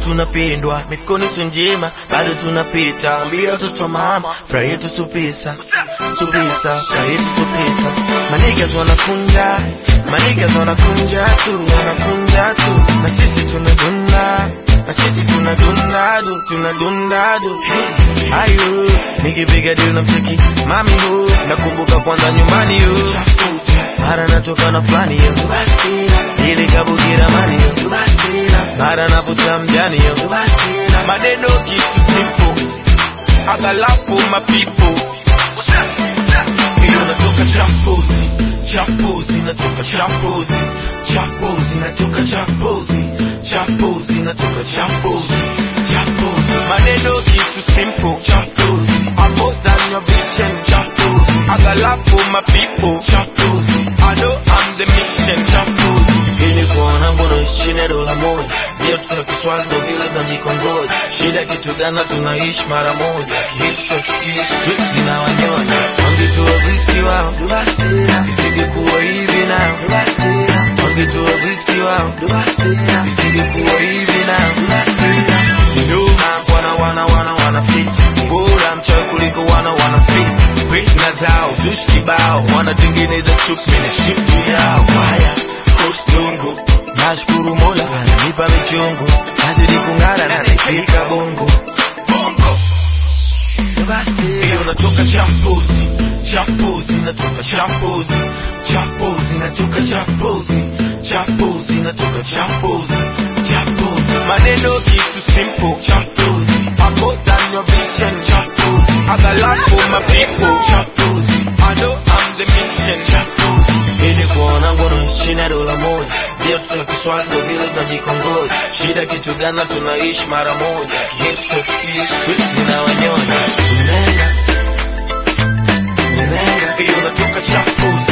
tunapendwa mifukoni sio njema bado tunapita ambia watoto mama furaha yetu supisa supisa furaha yetu supisa manigas wanakunja manigas wanakunja tu wanakunja tu na sisi tunadunda na sisi tunadunda du tunadunda du ayo nikipiga deal na mcheki mami hu nakumbuka kwanza nyumbani hu mara natoka na fulani yo ili kabukira mani yo mara navuta mjani yo maneno kitu simple agalapo mapipo hiyo natoka champozi champozi natoka champozi champozi natoka champozi champozi natoka champozi champozi maneno kitu simple champozi I'm more than your vision champozi agalapo mapipo champozi I know I'm the mission champozi ili kuona mbona chini ya dola moja ndio tuna kiswali ndo vile tunajikongoja shida kitu gana tunaishi mara moja kihisho streets linawanyonya wangetua whisky wao isingekuwa hivi nao wangetua whisky wao isingekuwa hivi nao nyuma wana wana wana wana fit bora mchawi kuliko wana wana fit fitna zao zushi kibao wanatengeneza chupi na shipu yao haya kostungu nashukuru mola ananipa michungu nazidi kung'ara na nifika bongo bongo hiyo natoka champozi champozi natoka champozi champozi natoka champozi champozi natoka champozi champozi maneno kitu simple champozi I'm more than your vision champozi I got love for my people champozi I know I'm the mission champozi ili kuona ngono chini ya dola moja ndio tuna kiswali ndo vile tunajikongoja shida kitu gana tunaishi mara moja kihisho streets linawanyonya unenga unenga hiyo natoka champozi